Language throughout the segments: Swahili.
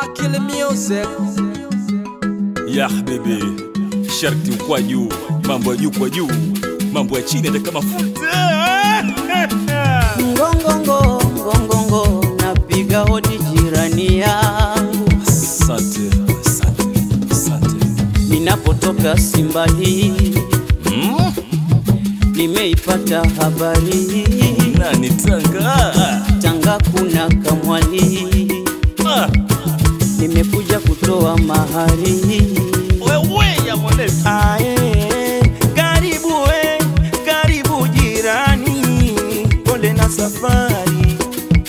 Akili Music. ya habibi, sharti kwa juu, mambo ya juu kwa juu, mambo ya chini hata kama futa. Ngongongo, ngongongo, napiga hodi jirani yangu Asante, asante, asante. ninapotoka Simba hii, Mm, nimeipata habari hii. nani Tanga? Tanga kuna kamwali, Ah, nimekuja kutoa mahari. wewe ya mwanenu. Ae, karibu we, karibu jirani, pole na safari.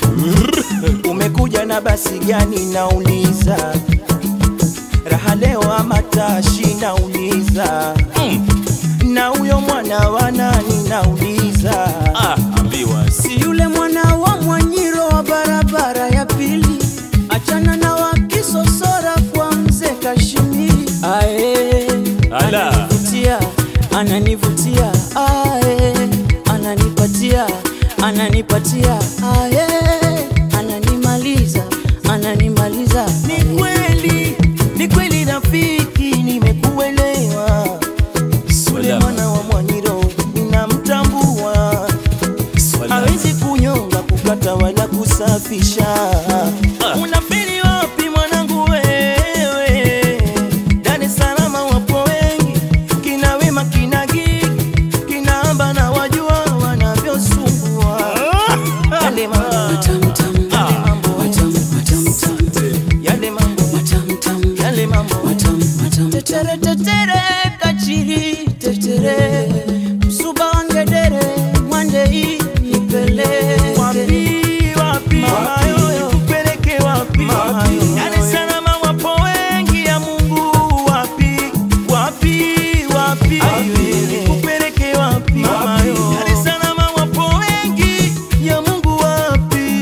Umekuja na basi gani nauliza? Raha leo ama tashi nauliza? Mm, Na huyo mwana wa nani nauliza? ah, ambiwa Si yule mwana wa Mwanyiro wa barabara ya pili, achana na wakisosora kwa mzee Kashimiri. Ae, Ala. ananivutia, ananivutia, ae, ananipatia, ananipatia, ae, ananimaliza, ananimaliza. Ni kweli, ni kweli rafiki, nimekuelewa. Yule Swala, mwana wa Mwanyiro ninamtambua, swala. hawezi kunyonga, kukata wala kusafisha. Unafeli wapi mwanangu wewe? Dar es Salaam wapo wengi, kina Wema, kina Gigi, kina Amba na wajua wanavyosumbua. Yale mambo, Matamtam, yale mambo, matam, matamtam, yale mambo, matamtam. yale mambo. Tetere tetere kachiri tetere msuba wangedere mwande hii nipeleke Wapi, wapi, mama yoyo, kupeleke wapi? Dar es Salaam wapo wengi ya Mungu, wapi, wapi, wapi, kupeleke wapi? Mama yoyo, Dar es Salaam wapo wengi ya Mungu, wapi?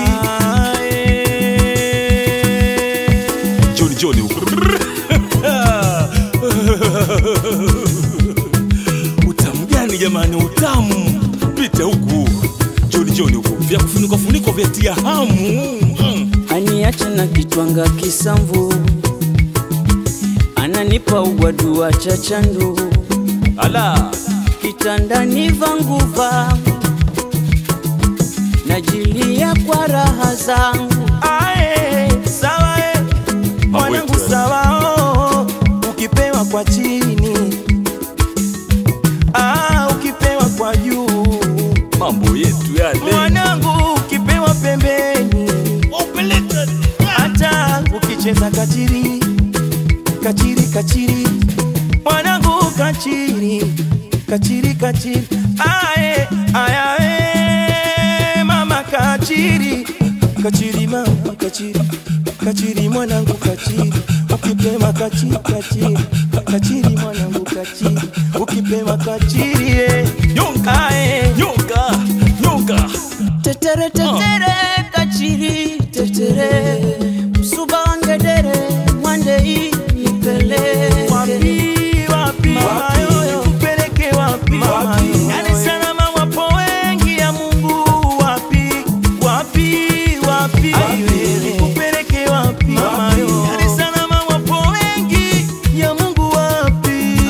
Joni Joni huko. Utamu gani jamani, utamu. Pita huku. Joni Joni huko. Vya kufunikwa funikwa vya tia hamu. Mm. aniacha na kitwanga kisamvu ananipa ugwadua cha chandu Ala. kitandani vanguva najilia kwa raha zangu Ae, sawa eh, mwanangu yetu, eh. sawa oh, ukipewa kwa chini ah, ukipewa kwa juu Mambo yetu yale. mwanangu ukipewa pembeni Upeleka. hata ukicheza kachiri kachiri kachiri mwanangu kachiri kachiri kachiri ae ayae mama kachiri kachiri mama kachiri kachiri mwanangu kachiri ukipema kachiri kachiri kachiri mwanangu kachiri ukipema kachiri eh. Nyonga. ae Nyonga. Nyonga. tetere tetere kachiri tetere msuba wangedere mwande hii nipeleke wapi wapi mama yoyo kupeleke wapi mama yoyo Dar es Salaam wapo wengi ya Mungu wapi wapi wapi kupeleke wapi mama yoyo Dar es Salaam wapo wengi ya Mungu wapi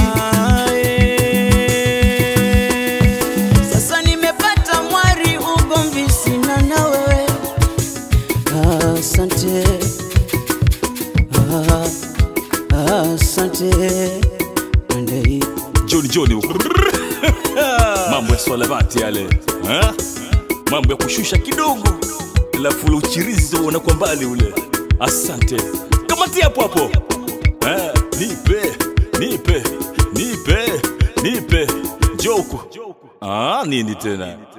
Sasa nimepata mwari, ugomvi sina na wewe. Asante, Ah, asante Mwandei. Joni Joni huko. Mambo ya swalabati yale. Ha? Mambo ya kushusha kidogo. Alafu ule uchirizi unaona kwa mbali ule. Asante. Kamatia hapo hapo. Eh, nipe, nipe, nipe, nipe. Njoo huku. Ah, nini tena?